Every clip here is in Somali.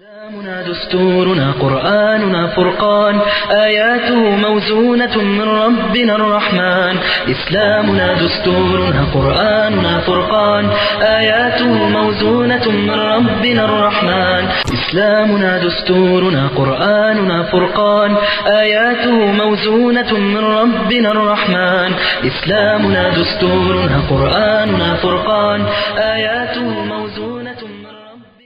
إسلامنا دستورنا قرآننا فرقان آياته موزونة من ربنا الرحمن إسلامنا دستورنا قرآننا فرقان آياته موزونة من ربنا الرحمن إسلامنا دستورنا قرآننا فرقان آياته موزونة من ربنا الرحمن إسلامنا دستورنا قرآننا فرقان آياته موزونة من ربنا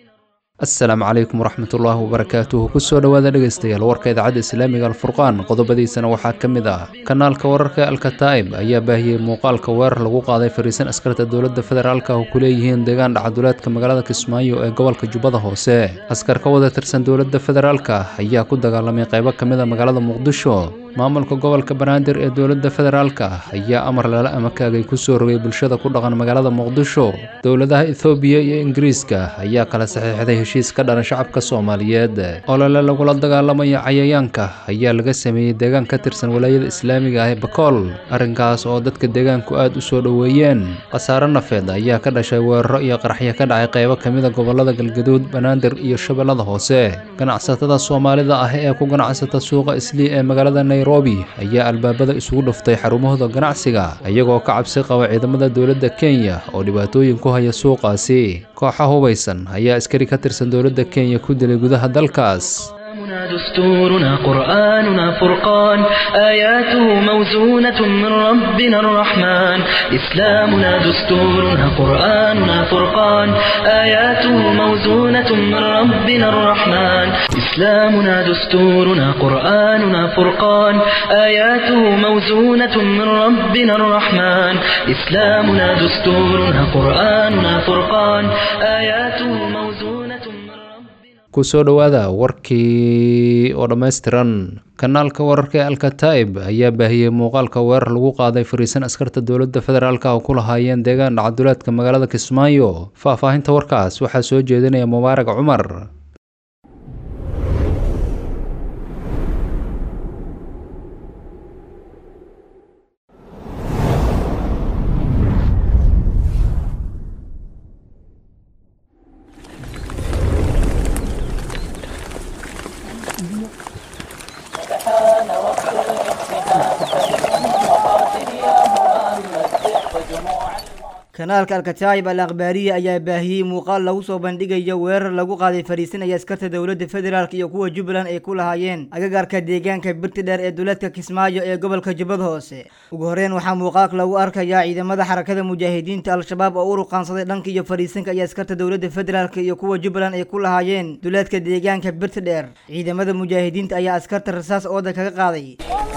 asalaamu calaykum waraxmatullaahi wabarakaatuhu kusoo dhowaada dhegaystayaal warka idaacadda islaamiga alfurqaan qodobadiisana waxaa ka mid ah kanaalka wararka alkataa'ib ayaa baahiyey muuqaalka weerar lagu qaaday fariisan askarta dowladda federaalka oo ku leeyihiin deegaan dhacaduleedka magaalada kismaayo ee gobolka jubbada hoose askar ka wada tirsan dowladda federaalka ayaa ku dagaalamay qaybo ka mid a magaalada muqdisho maamulka gobolka banaadir ee dowladda federaalka ayaa amar lala amakaagay kusoo rogay bulshada ku dhaqan magaalada muqdisho dowladaha ethoobiya iyo ingiriiska ayaa kala saxiixday heshiis ka dhalan shacabka soomaaliyeed olole lagula dagaalamayo cayayaanka ayaa laga sameeyey deegaan ka tirsan walaayada islaamiga ah ee bakool arrinkaas oo dadka deegaanku aad u soo dhoweeyeen khasaare nafeed ayaa ka dhashay weeraro iyo qaraxyo ka dhacay qaybo ka mid a gobolada galgaduud banaadir iyo shabeellada hoose ganacsatada soomaalida ah ee ku ganacsata suuqa islii ee magaalada nairobi ayaa albaabada isugu dhuftay xarumahooda ganacsiga iyagoo ka cabsi qaba ciidamada dowladda kenya oo dhibaatooyin ku haya suuqaasi kooxa hubaysan ayaa askari ka tirsan dowladda kenya ku dilay gudaha dalkaas إسلامنا دستورنا قرآننا فرقان آياته موزونة من ربنا الرحمن إسلامنا دستورنا قرآننا فرقان آياته موزونة من ربنا الرحمن إسلامنا دستورنا قرآننا فرقان آياته موزونة من ربنا الرحمن إسلامنا دستورنا قرآننا فرقان آياته موزونة من ربنا kusoo dhowaada warkii oo dhammaystiran kanaalka wararka ee alkataa'ib ayaa baahiyey muuqaalka weerar lagu qaaday fariisan askarta dowladda federaalka oo ku lahaayeen deegaan dhacaduleedka magaalada kismaayo faahfaahinta warkaas waxaa soo jeedinaya mubaarag cumar kanaalka alkataayib al akhbaariya ayaa baahiyey muuqaal lagu soo bandhigayo weerar lagu qaaday fariisinaya askarta dowladda federaalk iyo kuwa jubbaland ay ku lahaayeen agagaarka deegaanka birti dheer ee duleedka kismaayo ee gobolka jubbada hoose ugu horeyn waxaa muuqaalka lagu arkayaa ciidamada xarakada mujaahidiinta al-shabaab oo u ruqaansaday dhanka iyo fariisinka iyo askarta dowladda federaalk iyo kuwa jubbaland ay ku lahaayeen duleedka deegaanka birti dheer ciidamada mujaahidiinta ayaa askarta rasaas ooda kaga qaaday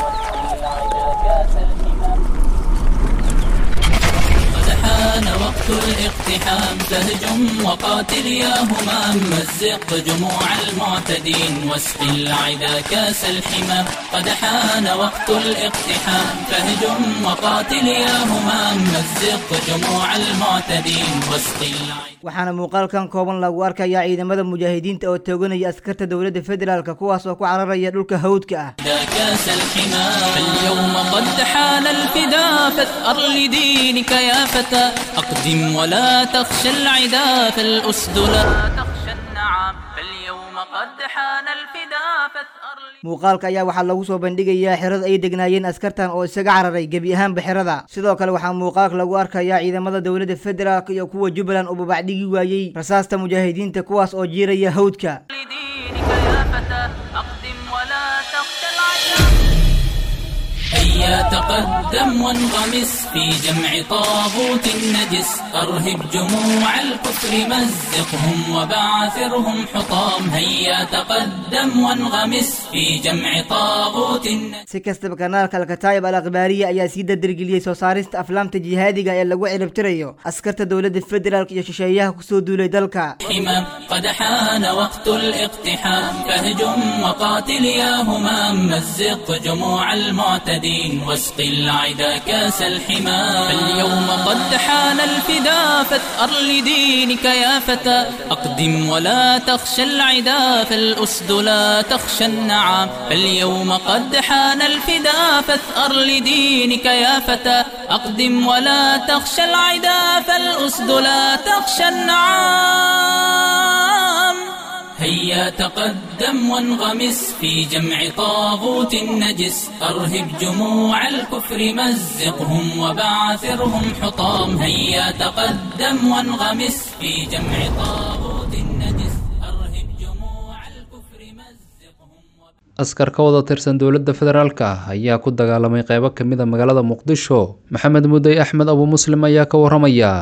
حان وقت الاقتحام فهجم وقاتل يا همام مزق جموع المعتدين واسق العدا كاس الحمام قد حان وقت الاقتحام فهجم وقاتل يا همام مزق جموع المعتدين واسق العدا waxaana muuqaalkan kooban lagu arkayaa ciidamada mujaahidiinta oo tooganaya askarta dowladda federaalk kuwaas oo ku cararaya dhulka hawdka ah كاس الحمام فاليوم قد حان الفدا فاثأر لدينك يا فتى أقدم ولا تخشى العدا فالأسد لا تخشى النعام فاليوم قد حان الفدا فاثأر لدينك muuqaalka ayaa waxaa lagu soo bandhigayaa xerada ay degnaayeen askartan oo isaga cararay gebi ahaanba xerada sidoo kale waxaa muuqaalka lagu arkayaa ciidamada dowladda federaalk iyo kuwa jubbaland oo babacdhigi waayey rasaasta mujaahidiinta kuwaas oo jiiraya hawdka لدينك يا فتى أقدم ولا تخشى العدا هيا تقدم وانغمس في جمع طاغوت نجس أرهب جموع الكفر مزقهم وبعثرهم حطام هيا تقدم وانغمس في جمع طاغوت نجس si kastaba kanaalka alkataayib al akhbaariya ayaa sii dadargeliyey soo saarista aflaamta jihaadiga ee lagu ciribtirayo askarta dowladda federaalk iyo shisheeyaha kusoo duulay dalka حمام قد حان وقت الاقتحام فهجم وقاتل يا همام مزق جموع المعتدين واسق العدا كاس الحمام فاليوم قد حان الفدا فاثأر لدينك يا فتى أقدم ولا تخشى العدا فالأسد لا تخشى النعام فاليوم قد حان الفدا فاثأر لدينك يا فتى أقدم ولا تخشى العدا فالأسد لا تخشى النعام هيا تقدم وانغمس في جمع طاغوت نجس أرهب جموع الكفر مزقهم وبعثرهم حطام هيا تقدم وانغمس في جمع طاغوت نجس أرهب جموع الكفر مزقهم askar ka wada tirsan dowladda federaalka ah ayaa ku dagaalamay qeybo ka mid a magaalada muqdisho maxamed mudey axmed abu muslim ayaa ka waramaya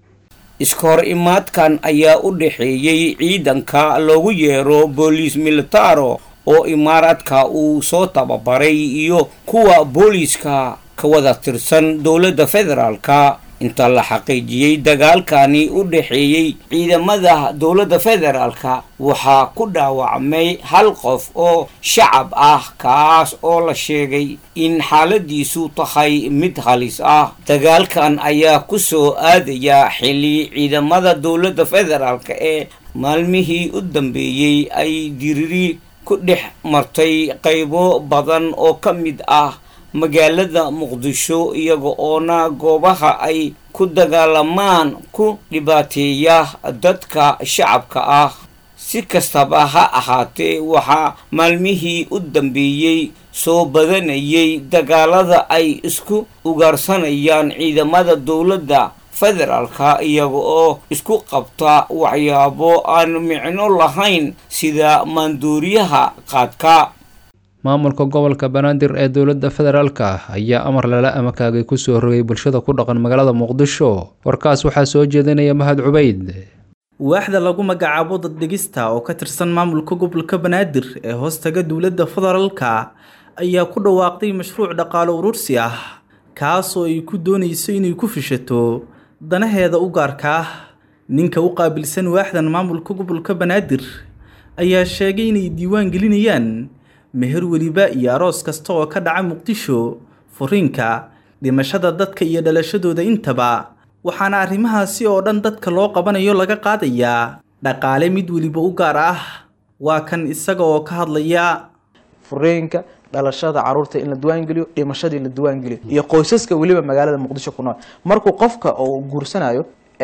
iska hor imaadkan ayaa u dhexeeyey ciidanka loogu yeero booliis militaro oo imaaraadka uu soo tababaray iyo kuwa booliiska ka wada tirsan dowladda federaalka inta la xaqiijiyey dagaalkani u dhexeeyey ciidamada dowladda federaalka waxaa ku dhaawacmay hal qof oo shacab ah kaas oo la sheegay in xaaladiisu tahay mid halis ah dagaalkan ayaa ku soo aadaya xilli ciidamada dowladda federaalka ee maalmihii u dambeeyey ay diriri ku dhex martay qaybo badan oo ka mid ah magaalada muqdisho iyaga oona goobaha ay ku dagaalamaan ku dhibaateeya dadka shacabka ah si kastaba ha ahaatee waxaa maalmihii u dambeeyey soo badanayay dagaalada ay isku ugaarsanayaan ciidamada dowladda federaalka iyaga oo isku qabta waxyaabo aan micno lahayn sida maanduuriyaha qaadka maamulka gobolka banaadir ee dowladda federaalka ayaa amar lala amakaagay kusoo rogay bulshada ku dhaqan magaalada muqdisho warkaas waxaa soo jeedinaya mahad cubayd waaxda lagu magacaabo daddegista oo ka tirsan maamulka gobolka banaadir ee hoostaga dowladda federaalka ayaa ku dhawaaqday mashruuc dhaqaalo urursi ah kaasoo ay ku doonayso inay ku fishato danaheeda u gaarka ah ninka u qaabilsan waaxdan maamulka gobolka banaadir ayaa sheegay inay diiwaan gelinayaan meher weliba iyo aroos kasta oo ka dhaca muqdisho furiinka dhimashada dadka iyo dhalashadooda intaba waxaana arrimahaasi oo dhan dadka loo qabanayo laga qaadayaa dhaqaale mid weliba u gaar ah waa kan isaga oo ka hadlaya fureenka dhalashada caruurta in la diwaangeliyo dhimashada in la diwaangeliyo iyo qoysaska weliba magaalada muqdisho ku nool markuu qofka oo guursanayo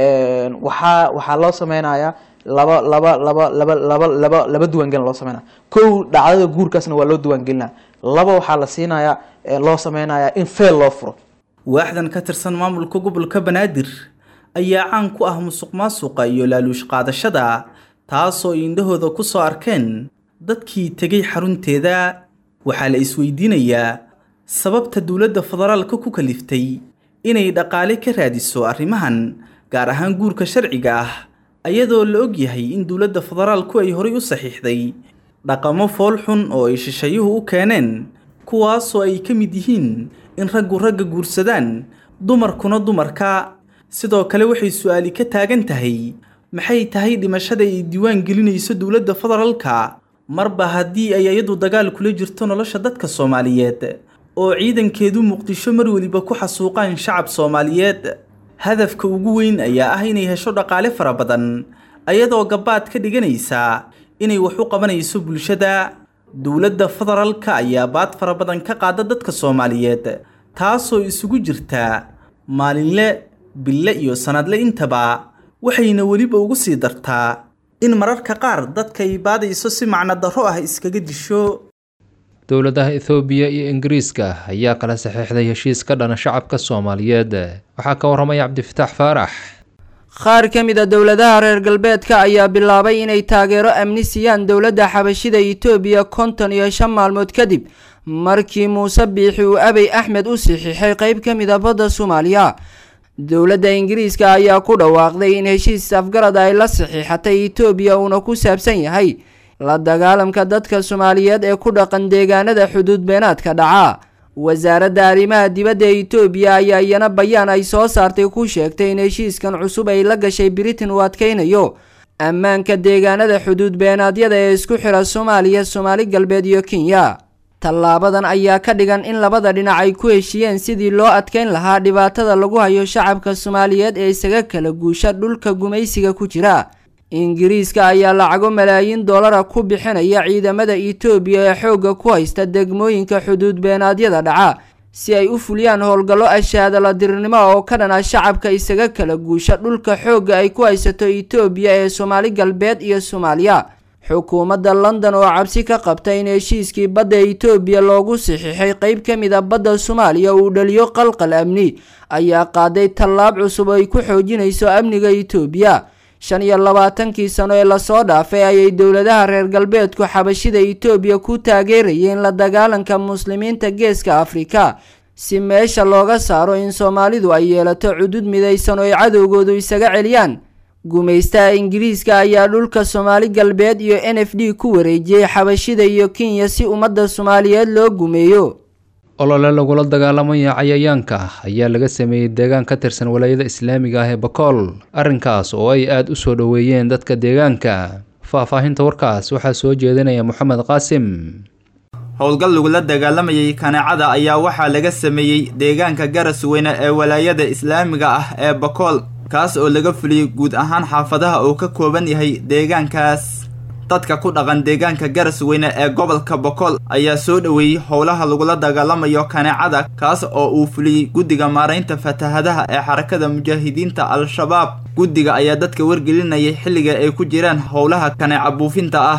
waxaa waxaa loo sameynayaa laba laba laba laba laba laba laba diiwaangelin loo sameynaya kow dhacdada guurkaasna waa loo diiwaangelinaya laba waxaa la siinayaa loo sameynayaa in feel loo furo waaxdan ka tirsan maamulka gobolka banaadir ayaa caan ku ah musuq maasuqa iyo laaluush qaadashada taasoo indhahooda ku soo arkeen dadkii tegay xarunteeda waxaa la isweydiinayaa sababta dowladda federaalka ku kaliftay inay dhaqaale ka raadiso arrimahan gaar ahaan guurka sharciga ah ayadoo la og yahay in dowladda federaalku ay horay u saxiixday dhaqamo fool xun oo ay shisheeyuhu u keeneen kuwaasoo ay ka mid yihiin in raggu ragga guursadaan dumarkuna dumarka sidoo kale waxay su-aali ka taagan tahay maxay tahay dhimashada ay diiwaan gelinayso dowladda federaalka marba haddii ay iyadu dagaal kula jirto nolosha dadka soomaaliyeed oo ciidankeedu muqdisho mar weliba ku xasuuqaan shacab soomaaliyeed hadafka ugu weyn ayaa ah inay hesho dhaqaale fara badan ayadoo gabaad ka dhiganaysa inay wax u qabanayso bulshada dowladda federaalka ayaa baad fara badan ka qaada dadka soomaaliyeed taasoo isugu jirta maalinle bille iyo sanadle intaba waxayna weliba ugu sii dartaa in mararka qaar dadka ay baadayso si macno darro ah iskaga disho dowladaha ethoobiya iyo ingiriiska ayaa kala saxiixday heshiis ka dhana shacabka soomaaliyeed waxaa ka waramaya cabdifitaax faarax qaar ka mid a dowladaha reer galbeedka ayaa bilaabay inay taageero amni siiyaan dowladda xabashida itoobiya konton iyo shan maalmood kadib markii muuse biixi uu abey axmed u saxiixay qeyb ka mid a badda soomaaliya dowladda ingiriiska ayaa ku dhawaaqday in heshiis afgarad ay la saxiixatay itoobiya uuna ku saabsan yahay la dagaalamka dadka soomaaliyeed ee ku dhaqan deegaanada xuduud beenaadka dhaca wasaaradda arrimaha dibadda ee itoobiya ayaa iyana bayaan ay soo saartay ku sheegtay in heshiiskan cusub ay la gashay britain uu adkeynayo ammaanka deegaanada xuduud beenaadyada ee isku xira soomaaliya soomaali galbeed iyo kenya tallaabadan ayaa ka dhigan in labada dhinac ay ku heshiiyeen sidii loo adkeyn lahaa dhibaatada lagu hayo shacabka soomaaliyeed ee isaga kala guusha dhulka gumaysiga ku jira ingiriiska ayaa lacago malaayiin dollara ku bixinaya ciidamada itoobiya ee xoogga ku haysta degmooyinka xuduud beenaadyada dhaca si ay u fuliyaan howlgallo ashaadala dirirnimo oo ka dhana shacabka isaga kala guusha dhulka xoogga ay ku haysato itoobiya ee soomaali galbeed iyo soomaaliya xukuumadda london oo cabsi ka qabta in heshiiskii badda etoobiya loogu saxiixay qeyb ka mid a badda soomaaliya uu dhaliyo qalqal amni ayaa qaaday tallaab cusub oo ay ku xoojinayso amniga etoobiya shan iyo labaatankii sano ee lasoo dhaafay ayay dowladaha reer galbeedku xabashida etoobiya ku taageerayeen la dagaalanka muslimiinta geeska afrika si meesha looga saaro in soomaalidu ay yeelato cudud midaysan oo ay cadowgoodu isaga celiyaan gumaystaha ingiriiska ayaa dhulka soomaali galbeed iyo n f d ku wareejiyey xabashida iyo kenya si ummadda soomaaliyeed loo gumeeyo olole lagula dagaalamaya cayayaanka ayaa laga sameeyey deegaan ka tirsan walaayada islaamiga ah ee bakool arrinkaas oo ay aada u soo dhoweeyeen dadka deegaanka faahfaahinta warkaas waxaa soo jeedinaya moxamed qaasim howlgal lagula dagaalamayay kaneecada ayaa waxaa laga sameeyey deegaanka garas weyne ee walaayada islaamiga ah ee bakool kaas oo laga fuliyey guud ahaan xaafadaha uu ka kooban yahay deegaankaas dadka ku dhaqan deegaanka garas weyne ee gobolka bokool ayaa soo dhoweeyey howlaha lagula dagaalamayo kaneecada kaas oo uu fuliyey guddiga maaraynta fatahadaha ee xarakada mujaahidiinta al-shabaab guddiga ayaa dadka wargelinayay xilliga ay ku jiraan howlaha kaneeca buufinta ah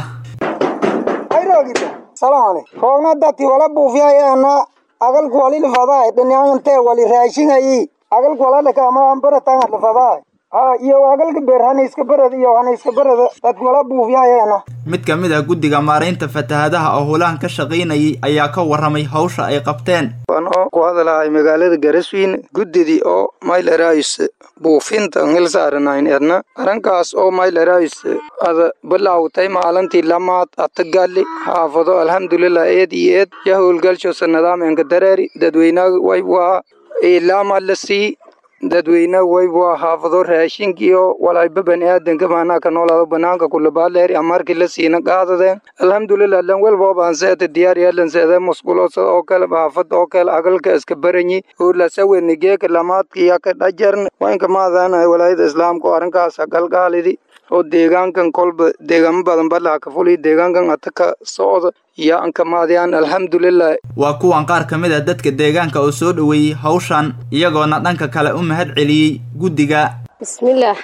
roogna dadki wala buufiyayaana agalku wali lifadaay dhinaangantee wali raashingayi agalku wala dhakaama ambaratanga lifadaay ha iyo agalka beer hanayska barad iyo hanayska barada dadku wala buufiyayaana mid ka mid ah guddiga maaraynta fatahadaha oo howlahan ka shaqaynayay ayaa ka warramay hawsha ay qabteen anoo ku hadalahay magaalada garaswiin guddidii oo maylerais buufinta ngil saaranayn edna arrinkaas oo maylerais ada bilawtay maalintii lamaad atagali xaafado alxamdulilah eed iyo eed ya howlgalshosa nidaameenka dareeri dadweynaha waywaa ilaama la sii dadweyne waywaa xaafado raashinkiyo walayba bani aadanka maanaa ka noolaado banaanka kulabaaleeri amarkii la siina qaadadeen alxamdulilah lan welboobaanseeta diyaar yeelanseede musqulosa oo kale xaafada oo kale agalka iska baranyi ulasaweni geeka lamaadkiya ka dhajarn waynka maadaana walaayada islaamka oo arrinkaas galgaalidi oo deegaankan kolba deegaamo badan balaha ka fuliy deegaankan ata ka socda iyo anka maadiyaan alxamdulilah waa kuwan qaar ka mid a dadka deegaanka oo soo dhoweeyey hawshan iyagoona dhanka kale u mahad celiyey guddiga bismillaah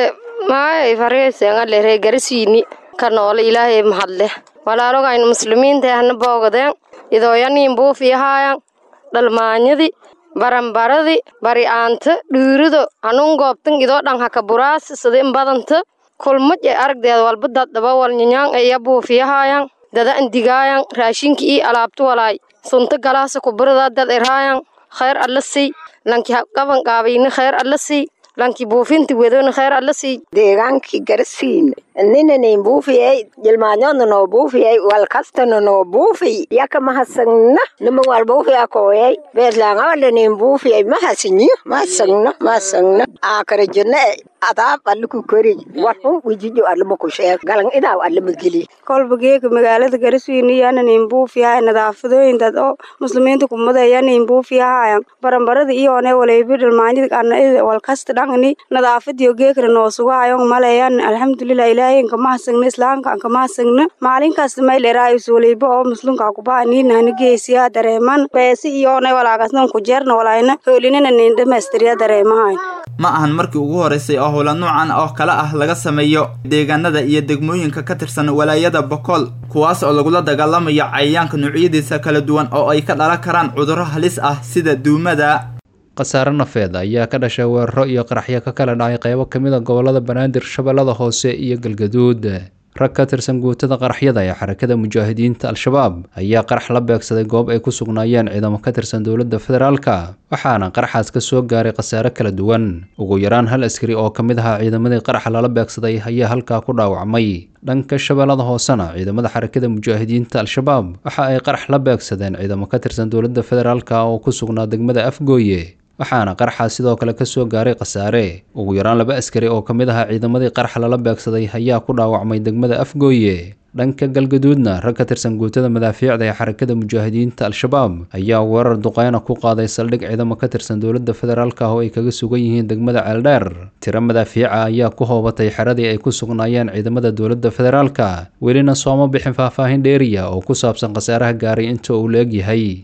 maay fargeesengalere garasiini ka noole ilaahay mahadleh walaalogaynu muslimiinta ahna boogadeen idooyaniin buufiyahaayan dhalmaanyadi baranbaradi bari'aanta dhiirido hanuun goobtan idoo dhan haka buraasi sidin badanta kulmaj ee aragdeed walba daddaba walnyanyaan eya buufiyahaayan dada andigaayan raashinki ii alaabtu walaay sunta galaasa kuburada dad eraayan khayr alla sii lanki qaban qaabayni khayr alla sii lanki buufinti wedoni khayr alla sii deegaankii garasiin ninanin buufiyay jilmaanyona noo buufiyay walkastana noo buufiy yaka mahasagna nima wal buufiya kooyay beeslaangawalanin buufiyay mahasinyo mahasagna mahasagna aakara jirna adaab allaku kori warxun wijijo allama ku sheeg galan idaaw allama geli kolba geeka magaalada garaswiini yananin buufiyahay nadaafadooyin dad oo muslimiinta kumada yanin buufiyahayan baranbarada iyoone walaybi dhalmaanyada ana walkasta dhangani nadaafadiyo geekana noo sugahayon maleyan alxamdulilah ilaahay nkamahasagna islaamka nkamahasagna maalin kasta mayleraays walayba oo muslimka kubaha niinahna geesiya dareeman beesi iyoone walaagasnan kujeerna walayna hoolinina nin dhamaystiriya dareemahayn ma ahan markii ugu horeysay oo howla noocan oo kale ah laga sameeyo deegaanada iyo degmooyinka ka tirsan walaayada bokool kuwaas oo lagula dagaalamayo cayayaanka noocyadiisa kala duwan oo ay ka dhalan karaan cudurro halis ah sida duumada khasaare nafeed ayaa ka dhashay weeraro iyo qaraxyo ka kala dhacay qaybo ka mid a gobollada banaadir shabeellada hoose iyo galgaduud rag ka tirsan guutada qaraxyada ee xarakada mujaahidiinta al-shabaab ayaa qarax la beegsaday goob ay ku sugnaayeen ciidamo ka tirsan dowladda federaalka waxaana qaraxaas ka soo gaaray khasaare kala duwan ugu yaraan hal askari oo ka mid ahaa ciidamadii qaraxa lala beegsaday ayaa halkaa ku dhaawacmay dhanka shabeellada hoosena ciidamada xarakada mujaahidiinta al-shabaab waxa ay qarax la beegsadeen ciidamo ka tirsan dowladda federaalka oo ku sugnaa degmada afgooye waxaana qaraxaas sidoo kale ka soo gaaray khasaare ugu yaraan laba askari oo ka mid ahaa ciidamadii qarax lala beegsaday ayaa ku dhaawacmay degmada afgooye dhanka galgaduudna rag ka tirsan guutada madaafiicda ee xarakada mujaahidiinta al-shabaab ayaa weerar duqeyna ku qaaday saldhig ciidamo ka tirsan dowladda federaalka oo ay kaga sugan yihiin degmada ceeldheer tiro madaafiica ayaa ku hoobatay xeradii ay ku sugnaayeen ciidamada dowladda federaalka welina sooma bixin faahfaahin dheeriya oo ku saabsan khasaaraha gaaray inta uu la-eg yahay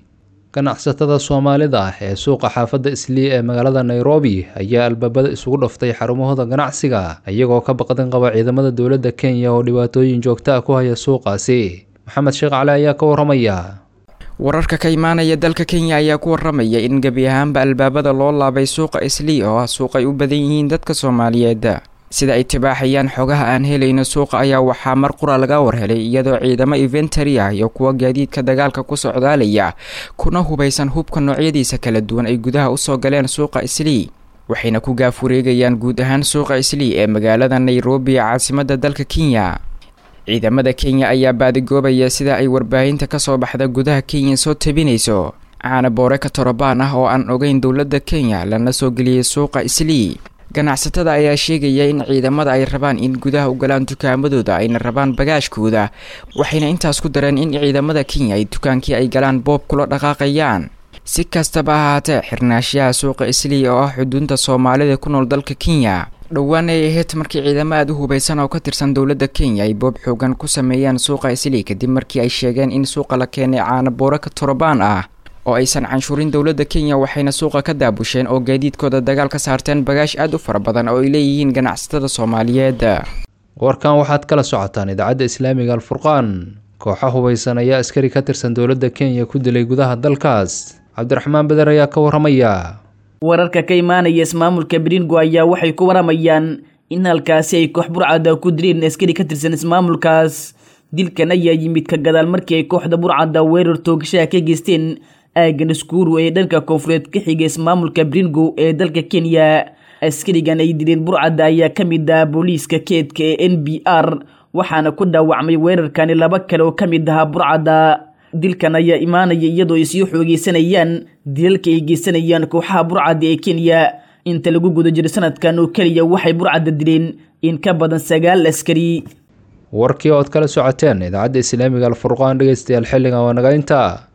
ganacsatada soomaalida ah ee suuqa xaafadda islii ee magaalada nairobi ayaa albaabada isugu dhaftay xarumahooda ganacsiga iyagoo ka baqdin qaba ciidamada dowladda kenya oo dhibaatooyin joogta ah ku haya suuqaasi maxamed sheekh cali ayaa ka waramaya wararka ka imaanaya dalka kenya ayaa ku waramaya in gebi ahaanba albaabada loo laabay suuqa islii oo ah suuq ay u badan yihiin dadka soomaaliyeed sida ay tibaaxayaan xogaha aan helayno suuqa ayaa waxaa mar qura laga warhelay iyadoo ciidamo inventary ah iyo kuwa gaadiidka dagaalka ku socdaalaya kuna hubaysan hubka noocyadiisa kala duwan ay gudaha usoo galeen suuqa islii waxayna ku gaaf wareegayaan guud ahaan suuqa islii ee magaalada nairobi ee caasimada dalka kenya ciidamada kenya ayaa baadigoobaya sida ay warbaahinta kasoo baxda gudaha kenya soo tabinayso caana boore ka torobaan ah oo aan ogeyn dowladda kenya lana soo geliyay suuqa islii ganacsatada ayaa sheegaya in ciidamada ay rabaan in gudaha u galaan dukaamadooda ayna rabaan bagaashkooda waxayna intaas ku dareen in ciidamada kenya ay dukaankii ay galaan boob kula dhaqaaqayaan si kastaba ahaatee xirnaashaha suuqa islii oo ah xuduunta soomaalida ku nool dalka kenya dhowaan ay ahayd markii ciidamo aada u hubaysan oo ka tirsan dowladda kenya ay boob xoogan ku sameeyaan suuqa islii kadib markii ay sheegeen in suuqa la keenay caana boore ka torobaan ah oo aysan canshuurin dowladda kenya waxayna suuqa ka daabusheen oo gaadiidkooda dagaal ka saarteen bagaash aada u fara badan oo ay leeyihiin ganacsatada soomaaliyeed warkan waxaad kala socotaan idaacadda islaamiga alfurqaan kooxa hubaysan ayaa askari ka tirsan dowladda kenya ku dilay gudaha dalkaas cabdiraxmaan beder ayaa ka waramaya wararka ka imaanaya ismaamulka bringo ayaa waxay ku waramayaan in halkaasi ay koox burcada ku dileen askari ka tirsan ismaamulkaas dilkan ayaa yimid ka gadaal markii ay kooxda burcadda weerar toogashaha ka geysteen aagan iskuuru ee dhanka koonfureed ka xiga ismaamulka bringo ee dalka kenya askarigan ay dileen burcadda ayaa ka mid ah booliiska keedka ee n b r waxaana ku dhaawacmay weerarkani laba kale oo ka mid ahaa burcadda dilkan ayaa imaanaya iyadoo ay sii xoogeysanayaan dilalka ay geysanayaan kooxaha burcadda ee kenya inta lagu guda jiro sanadkan oo keliya waxay burcadda dileen in ka badan sagaal askari warkii ood kala socoteen idaacadda islaamiga alfurqaan dhegeystayaal xilligan waa naga intaa